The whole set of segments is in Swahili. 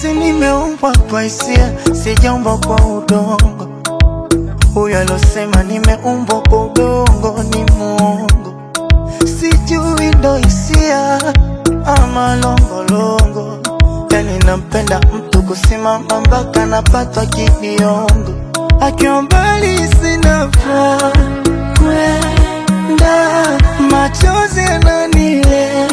si nimeumbwa kwa hisia, sijaumbwa kwa udongo. Huyo alosema nimeumbwa kwa udongo ni muongo, sijui ndo hisia ama longolongo. Yani nampenda mtu kusimama mpaka napatwa kibiongo, akiwa mbali sina furaha kwenda, machozi yananilembo,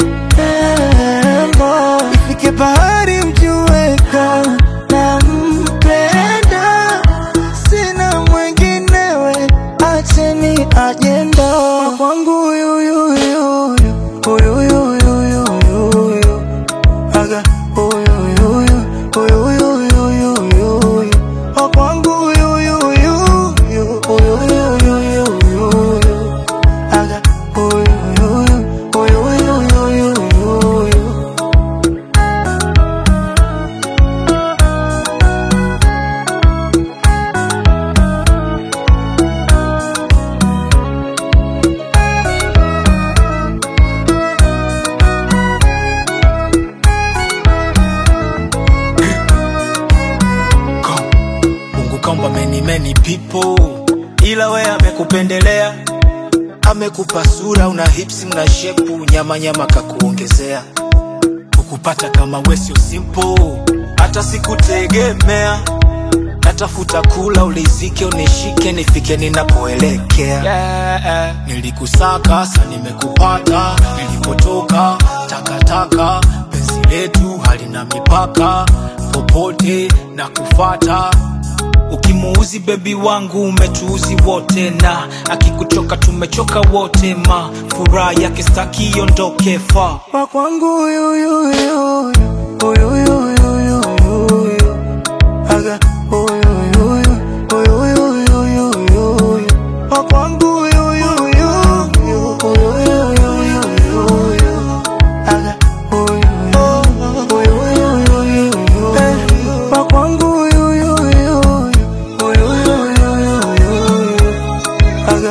ifike bahari mjueka na mpenda, sina mwenginewe, acheni ajenda kwangu huyuyuyuyu huyuyuyuyuyu aga huyuyuyu huyuyuyuyuyu kwangu huyuyuyuyu huyuyuyuyuyu aga huyuyuyu huyuyuyuyuyu Mungu kaumba many many people, ila we amekupendelea, amekupa sura, una hips na shepu, nyama nyama kakuongezea, ukupata kama we sio simple, hata sikutegemea, natafuta kula ulizike, unishike, nifike ninapoelekea. Yeah, nilikusaka sa nimekupata, nilipotoka takataka, penzi letu halina mipaka, popote na kufata Ukimuuzi bebi wangu umetuuzi wote, na akikuchoka tumechoka wote, ma furaha yake staki iondoke fa wa kwangu huyuyuyuyu huyuyuyuyuyu aga huyuyuyu huyuyuyuyuyu wa kwangu huyuyuyuyu huyuyuyuyuyu aga huyuyuyuyuyu wa kwangu huyuyuyuyu huyuyuyuyuyu aga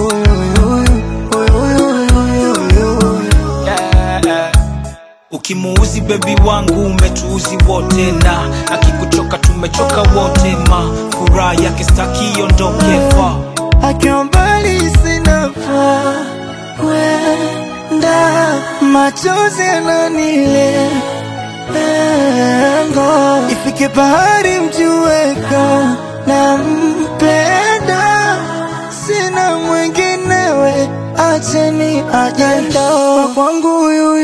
huyuyuyuyuyu yeah. Ukimuuzi bebi wangu umetuuzi wote, na akikuchoka tumechoka wote, ma furaha yake staki iondoke fa akiwa mbali sina pa kwenda, machozi yananilengo, ifike bahari mjueka na mpenda, sina mwinginewe, acheni ajenda kwangu huyu